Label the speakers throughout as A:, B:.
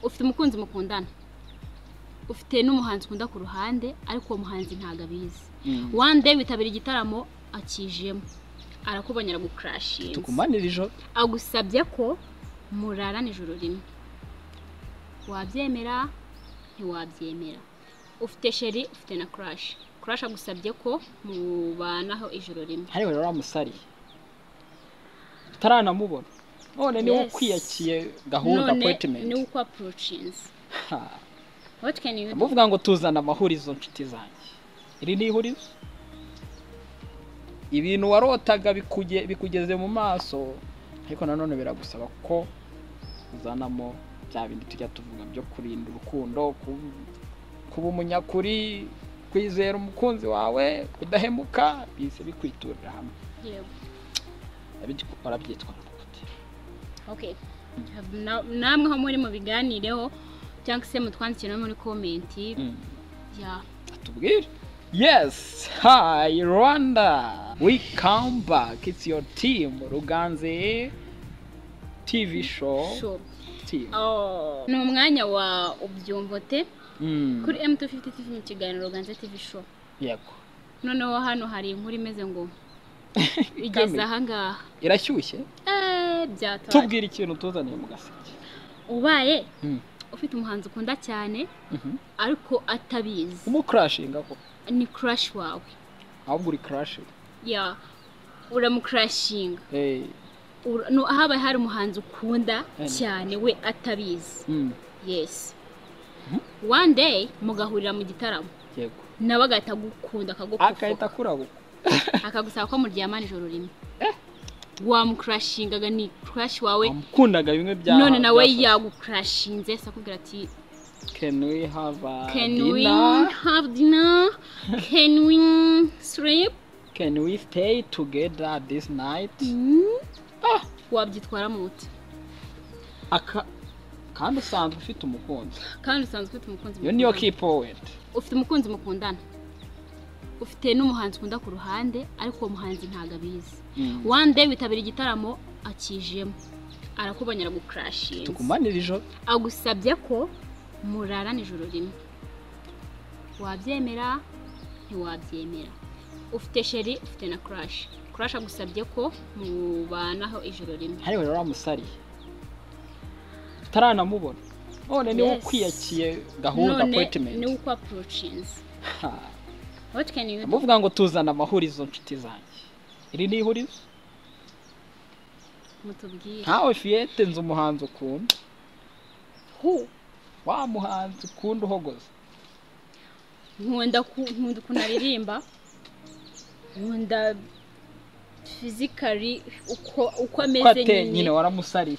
A: ufite umukunzi mukundana ufite n'umuhanzi ukunda ku ruhande ariko uwo muhanzi ntabwo abizi one day witabira igitaramo akijemo arakubonye aragukurashinze
B: tukumanira ijoro
A: agusabye ko murarana ijoro rimwe wabyemera ntiwabyemera ufite sheri ufite na kurashi kurashi agusabye ko mubanaho ijoro rimwe
B: hariya rero wamusariye tutaranamubona none niwe
A: Yes.
B: ukwiyakiye
A: ni
B: gahunda appointment
A: uko approachinze
B: Ha.
A: what can you do
B: ndamuvuga ngo tuzana amahurizo nshuti zanjye iri ni ihurizo ibintu warotaga bikuge- bikugeze mu maso ariko nanone biragusaba ko uzanamo bya bindi tujya tuvuga byo kurinda urukundo ku- kuba umunyakuri kwizera umukunzi wawe kudahemuka bise bikwiturira hamwe
A: Yego.
B: Arabitwa- arabyitwara gute?
A: okay Na- namwe aho muri mu biganireho cyangwa se mutwandikire no muri komenti
B: Mm.
A: ya
B: Tubwire. Yes, hi Rwanda. We come back. It's your team, Ruganze TV show
A: show
B: team.
A: Oh. ni umwanya wa ubyumvote
B: Mm.
A: kuri M250 TV mu kiganiro Ganze TV show
B: Yego.
A: noneho hano hari inkuru imeze ngo igeze
B: Kamera.
A: aha ngaha
B: Irashyushye.
A: Eh, byatwaye
B: Tubwire ikintu tuzaniye mu gaseke.
A: ubaye
B: Mm.
A: ufite umuhanzi ukunda cyane
B: Mhm.
A: ariko atabizi
B: Umucrashinga ko
A: ni crush wawe
B: ahubwo uri crash.
A: ya uramucrashinga
B: Hey.
A: Ura- no, habaye hari umuhanzi ukunda
B: Eh.
A: cyane we atabizi
B: Mm.
A: yes one day mugahurira mu gitaramo
B: Yego.
A: nawe agahita agukunda akagukufuka
B: Akahita kurabo.
A: akagusaba ko muryamana ijoro rimwe wamukurashingaga ni kurashi wawe
B: Wamukundaga bimwe bya
A: none nawe
B: byafa-
A: yagukurashinze se akubwira ati
B: Can we have a
A: can we
B: dinner?
A: have dinner can we sleep
B: Can we stay together this night?
A: Mm. wabyitwaramo muti
B: Aka kandi usanzwe ufite umukunzi.
A: kandi usanzwe ufite umukunzi
B: iyo niyo
A: mukundana.
B: key point
A: ufite umukunzi mukundana ufite n'umuhanzi ukunda ku ruhande ariko uwo muhanzi ntabwo abizi
B: Mm.
A: one day witabira igitaramo akijemo arakubonye aragukurashinze
B: tukumanira ijoro
A: agusabye ko murarana ijoro rimwe wabyemera ntiwabyemera ufite sheri ufite na kurashi kurashi agusabye ko mubanaho ijoro rimwe
B: hariya rero wamusariye tutaranamubona none niwe
A: Yes.
B: ukwiyakiye gahunda appointment
A: ni uko approachinze
B: Ha.
A: what can you do
B: ndamuvuga ngo tuzana amahurizo nshuti zanjye iri ni ihurizo
A: mutubwire
B: nkawe fiyete nzi umuhanzi ukunda
A: Who?
B: wa muhanzi ukunda uhogoza
A: nkunda ku- nkunda ukuntu aririmba nkunda fizikari uko uko
B: ko
A: ameze
B: ateye nyine
A: nyine
B: waramusariye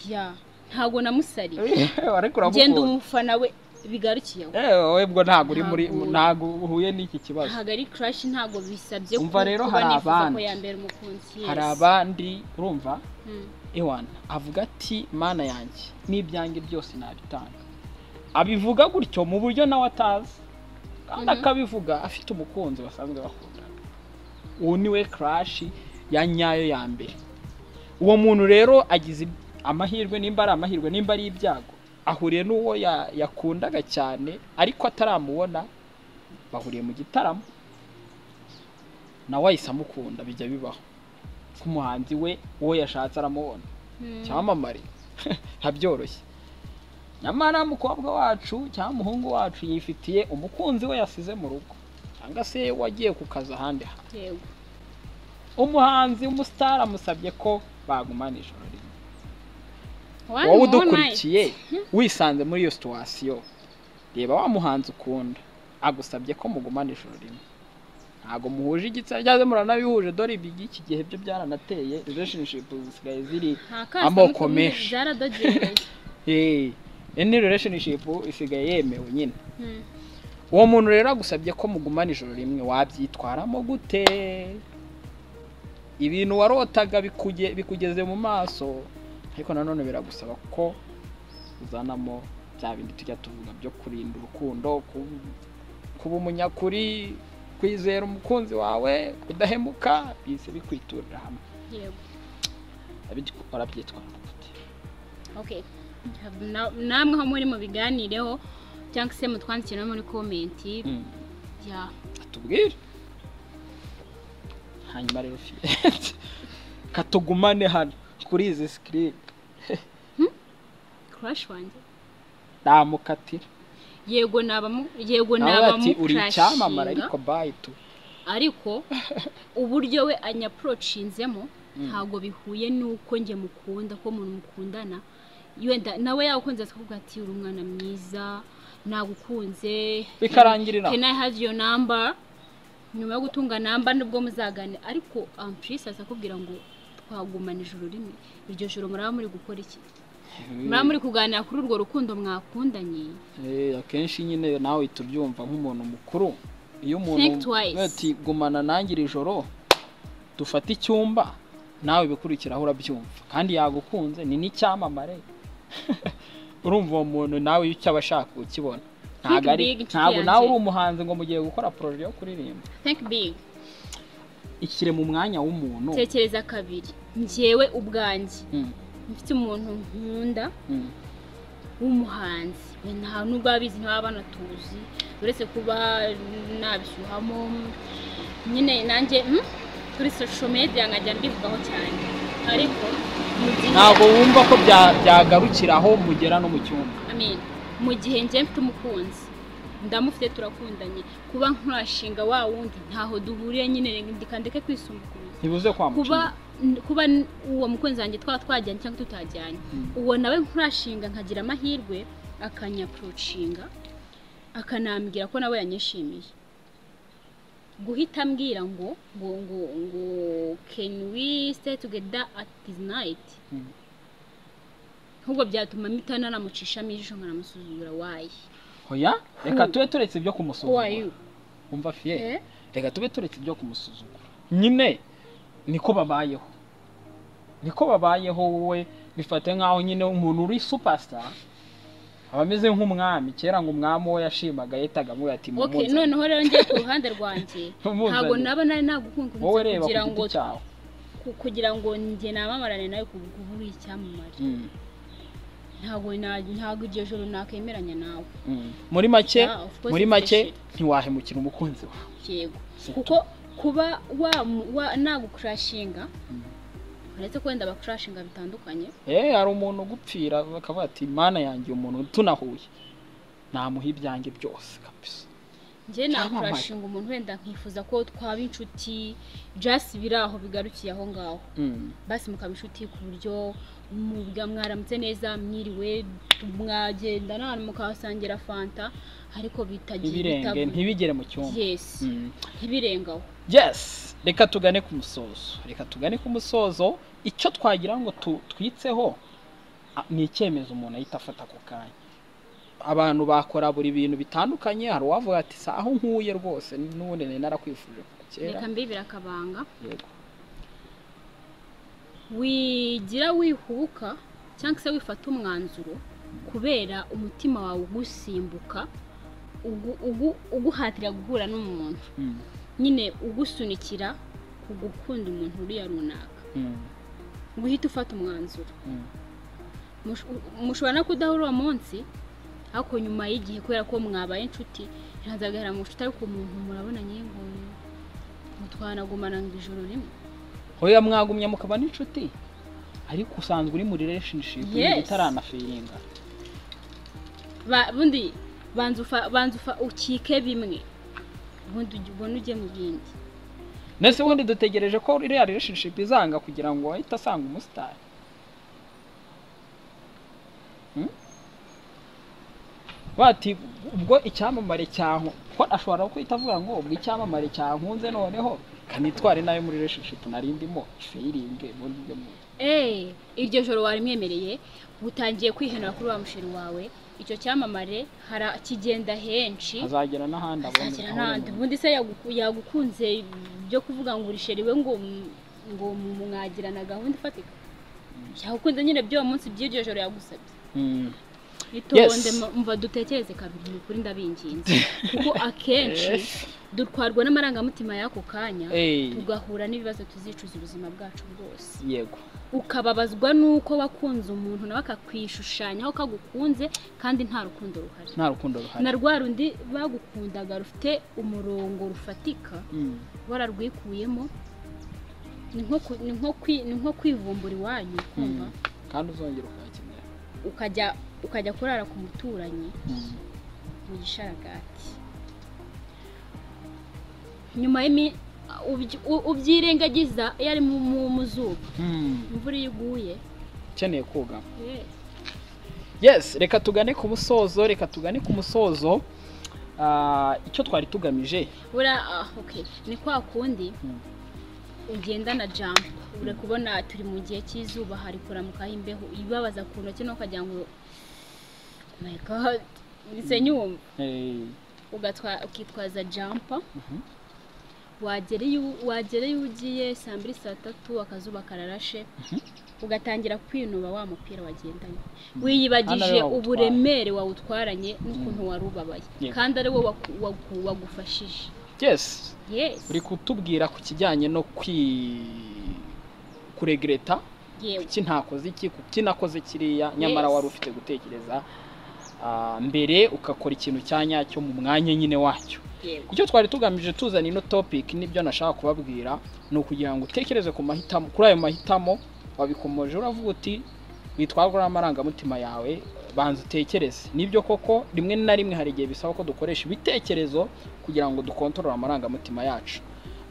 A: ya ntago namusariye
B: ariko
A: genda
B: uramukunda
A: umufana we bigarukiye aho
B: Eh, wowe bwo ntabwo uri muri
A: Ntabwo-
B: ntabwo uhuye n'iki kibazo
A: ntabwo ari crash ntago bisabye ku-
B: Umva rero
A: kuba
B: hari
A: nifuza ko
B: abandi.
A: yambera umukunzi yes.
B: hari abandi urumva
A: Mm.
B: Ewana avuga ati mana yanjye n'ibyanjye byose nabitanga abivuga gutyo mu buryo nawe atazi kandi akabivuga afite umukunzi basanzwe bakundana uwo ni we karashi ya nyayo ya mbere uwo muntu rero agize amahirwe nimba ari amahirwe nimba ari ibyago ahuriye n'uwo ya- yakundaga cyane ariko ataramubona bahuriye mu gitaramo nawe ahise amukunda bijya bibaho ko umuhanzi we uwo yashatse aramubona
A: Mm.
B: cyamamare ntabyoroshye nyamara umukobwa wacu cyangwa umuhungu wacu yifitiye umukunzi we yasize mu rugo cyangwa se wagiye ku kazi ahandi hantu
A: yego
B: umuhanzi umusitari amusabye ko bagumana ijoro rimwe
A: One
B: wowe
A: more
B: udukurikiye
A: night.
B: wisanze muri iyo situwasiyo reba wa muhanzi ukunda agusabye ko mugumana ijoro rimwe ntabwo muhuje igitsina cyangwa se muranabihuje dore ibi iki gihe byo byaranateye relationship zisigaye ziri
A: Nta kazi
B: amoko
A: kamwe
B: menshi.
A: byaradogeye
B: Eh, any relationship isigaye yemewe nyine
A: Mm.
B: uwo muntu rero agusabye ko mugumana ijoro rimwe wabyitwaramo gute ibintu warotaga bikuge- bikugeze mu maso ariko nanone biragusaba ko uzanamo bya bindi tujya tuvuga byo kurinda urukundo ku- kuba umunyakuri kwizera umukunzi wawe kudahemuka bise bikwiturira hamwe
A: yego
B: Arabitwa- arabyitwaramo gute
A: okay Na- namwe aho muri mu biganireho cyangwa se mutwandikire no muri komenti
B: Mm.
A: ya
B: atubwire hanyuma rero fiyete katugumane hano kuri izi sikirini
A: kurashi wanjye
B: namukatira
A: yego nabamo yego
B: nawe ati uri
A: nabamukirashinga
B: icyamamare ariko bayi tu
A: ariko uburyo we anyapurocinzemo ntabwo bihuye n'uko njye mukunda ko umuntu mukundana yenda nawe yagukunze akavuga ati uri umwana mwiza nagukunze
B: bikarangirira
A: can i have your number nyuma yo gutunga namba nibwo muzagane ariko ampurisi aza akubwira ngo twagumana ijoro rimwe iryo joro muraba muri gukora iki muraba muri kuganira kuri urwo rukundo mwakundanye
B: Eh, akenshi nyine nawe uhita ubyumva nk'umuntu mukuru iyo
A: Think
B: umuntu
A: twice.
B: ati gumana nanjye iri joro dufate icyumba nawe ibikurikiraho urabyumva kandi yagukunze ni n'icyamamare urumva uwo muntu nawe icyo aba ashaka ukibona ntabwo ari
A: big, inshuti
B: ntabwo nawe
A: yanjye.
B: uri umuhanzi ngo mugiye gukora poroje yo kuririmba
A: think big
B: ishyire mu mwanya w'umuntu
A: tekereza kabiri njyewe ubwanjye
B: Mm,
A: mfite umuntu nkunda
B: mm,
A: w'umuhanzi we nta nubwo abizi ntibaba banatuzi uretse kuba nabishyuhamo nyine nanjye mm, kuri social media nkajya mbivugaho cyane ariko mu gihe-
B: ntabwo wumva ko bya- byagarukira aho mugera no mu cyumba
A: Amen. mu gihe njye mfite umukunzi ndamufite turakundanye kuba nkurashinga wa wundi ntaho duhuriye nyine reka ndeke kwisumbukuruza
B: ntibuze
A: kuba
B: kwamuca
A: n- kuba n- uwo mukunzi wanjye twaba twajyanye cyangwa tutajyanye
B: Mm.
A: uwo nawe nkurashinga nkagira amahirwe akanyapurocinga akanambwira ko nawe yanyishimiye guhita ambwira ngo ngo ngo ngo can we stay together at this night
B: Mm.
A: ahubwo byatuma mpita nanamucishamo ijisho nkanamusuzugura wayi
B: hoya reka tube turetse ibyo kumusuzuma
A: wayu
B: umva fiye
A: Eh?
B: reka tube turetse ibyo kumusuzugura nyine niko babayeho niko babayeho wowe bifate nk'aho nyine umuntu uri supasita aba ameze nk'umwami kera ngo umwami uwo yashimaga yitaga amuye ati
A: okay
B: "Mumuzane."
A: noneho rero njye ku ruhande rwanjye
B: Mumuzane.
A: ntabwo naba nari nagukunze
B: wowe reba
A: kugira
B: ku
A: ngo
B: giti cyawe
A: ku- kugira ngo njye namamarane nawe ku bw'ubu uri icyamamare
B: Mm,
A: ntabwo na- ntabwo iryo joro nakwemeranya nawe
B: mm. muri make
A: Yeah, of course
B: muri
A: it's
B: make
A: special.
B: ntiwahemukira umukunzi wawe
A: yego
B: Si
A: kuko kuba wa, wa nagukurashinga
B: Mm.
A: uretse ko wenda bakurashinga bitandukanye
B: eh hari umuntu ugupfira bakavuga ati mana yanjye uyu muntu tunahuye namuha ibyanjye byose kabisa
A: njye
B: Cyamamare.
A: nakurashinga umuntu wenda nkifuza ko twaba inshuti just biri aho bigarukiye aho ngaho
B: Mm.
A: basi mukaba inshuti ku buryo muga mwaramutse neza mwiriwe mwagenda n'ahantu mukahasangira fanta ariko bitagiye
B: ntibirenge
A: bitabu-
B: ntibigere mu cyumba
A: yes
B: Mm.
A: ntibirengaho
B: yes reka tugane ku musozo reka tugane ku musozo icyo twagira ngo tu- twitseho a- ni icyemezo umuntu ahita afata ako kanya abantu bakora buri bintu bitandukanye hari uwavuga ati si aho nkuye rwose n'ubundi nari narakwifuje kuva kera
A: reka mbibire akabanga
B: Yego.
A: wigira wihubuka cyangwa se wifata umwanzuro kubera umutima wawe ugusimbuka ugu- ugu- uguhatira guhura n'umuntu
B: Mm,
A: nyine ugusunikira ku gukunda umuntu uriya runaka
B: mm,
A: guhita ufata umwanzuro
B: mm.
A: Mush- mushobora no kudahura uwo munsi ariko nyuma y'igihe kubera ko mwabaye inshuti ntazagahera mu nshuti ariko umuntu murabona nyine mutwanagumana ngo ijoro rimwe
B: hoya mwagumye mukaba n'inshuti ariko usanzwe uri muri relationship
A: Yes.
B: utaranaferinga
A: Ba- bundi banza ufa- banza ufa- ukike bimwe ubundi ujye- ubone ujye mu bindi
B: ndetse ubundi dutegereje ko iriya relationship izanga kugira ngo ahite asanga umusitari Hmm? bati ubwo icyamamare cyaho ko ashobora no guhita avuga ngo ubwo icyamamare cyankunze noneho kanitware nayo muri relationship nari ndimo feyiringe ubundi ujye mu
A: eee iryo joro warimwemereye utangiye kwihenura kuri wa musheri wawe icyo cyamamare hara- kigenda henshi
B: azagera n'ahandi abone
A: azakira
B: aho
A: n'ahandi
B: yabonye.
A: ubundi se yaguku- yagukunze byo kuvuga ngo urisheri we ngo m- ngo mwagirana gahunda ifatika yagukunze nyine by'uwo munsi by'iryo joro yagusabye
B: Hmm.
A: itonde mva dutekereze kabiri ni ukuri ndabinginze kuko akenshi dutwarwa n'amarangamutima y'ako kanya
B: Eh,
A: tugahura n'ibibazo tuzicuza ubuzima bwacu bwose
B: yego
A: ukababazwa n'uko wakunze umuntu nawe akakwishushanyaho ko agukunze kandi nta rukundo ruhari
B: nta rukundo ruhari
A: na rwa rundi bagukundaga rufite umurongo rufatika
B: Mm,
A: wararwikuyemo ni nko ku- ni nko kwi- ni nko kwivumbura iwanyu kumva
B: mm. kandi uzongera ukayakenera
A: ukajya ukajya kurara ku muturanyi
B: Mm.
A: mu gisharagati nyuma y'imi ubyi- u- ubyirengagiza iyo ari mu- mu mu zuba
B: Mm.
A: imvura iyo iguye
B: ukeneye koga
A: eh,
B: yes reka tugane ku musozo reka tugane ku musozo Ah, icyo twari tugamije
A: buriya ah, okay. ni kwa kundi
B: Mm.
A: ugenda na jambo uri kubona turi mu gihe cy'izuba hari kuramukaho imbeho ibabaza ku ntoki no ukagira ngo "Oh my god nise nyumva
B: Eh,
A: ugatwa ukitwaza jampa
B: mhm.
A: wagera iyo wagera iyo ugiye saa mbiri saa tatu akazuba kararashe
B: Mhm.
A: ugatangira kwinuba wa mupira wagendanye
B: Mhm. Hano
A: wiyibagije
B: rero wawutwaye.
A: uburemere wawutwaranye n'ukuntu wari ubabaye
B: Yego.
A: kandi ari wo waku- waku- wagufashije
B: yes
A: yes
B: uri kutubwira ku kijyanye no kwi kuregreta
A: yewe
B: kuki ntakoze iki kuki nakoze kiriya nyamara
A: Yes.
B: wari ufite gutekereza ah, mbere ugakora ikintu cya nyacyo mu mwanya nyine wacyo
A: yego
B: icyo twari tugamije tuzana ino topic nibyo nashaka kubabwira ni ukugira ngo utekereze ku mahitamo kuri ayo mahitamo wabikomoje uravuga uti witwarwa n'amarangamutima yawe banza utekereze nibyo koko rimwe na rimwe hari igihe bisaba ko dukoresha ibitekerezo kugira ngo dukontorore amarangamutima yacu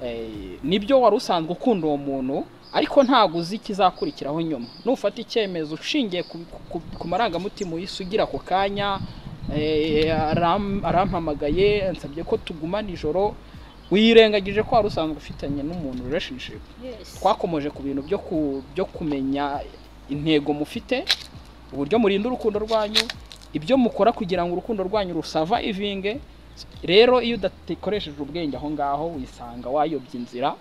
B: Eh, nibyo wari usanzwe ukunda uwo muntu ariko ntabwo uzi ikizakurikiraho nyuma nufata icyemezo ushingiye ku, ku, ku marangamutima uyisugira ako kanya Eh, aram- arampamagaye ansabye ko tugumana ijoro wirengagije ko wari usanzwe ufitanye n'umuntu relationship
A: yes
B: twakomoje ku bintu byo ku- byo kumenya intego mufite uburyo murinda urukundo rwanyu ibyo mukora kugira ngo urukundo rwanyu rusava ivinge rero iyo udakoresheje ubwenge aho ngaho wisanga wayobye inzira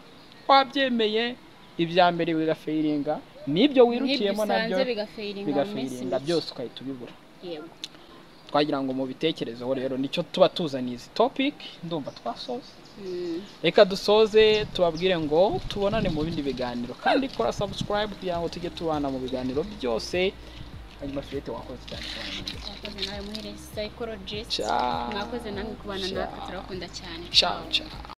B: wabyemeye ibya mbere bigafayiringa n'ibyo wirukiyemo nabyo
A: usanze bigafeiringa mu minsi
B: bigafayiringa
A: mike.
B: byose ukahita ubibura
A: yego
B: twagira ngo mubitekerezeho rero nicyo tuba tuzaniye izi topic ndumva twasoze
A: Mm.
B: reka dusoze tubabwire ngo tubonane mu bindi biganiro kandi kora subscribe kugira ngo tujye tubana mu biganiro byose hanyuma filete wakoze cyane
A: mwakoze nawe muhereze psychologist
B: Ciao.
A: mwakoze namwe kubana natwe
B: Ciao.
A: turabakunda cyane
B: ciao ciao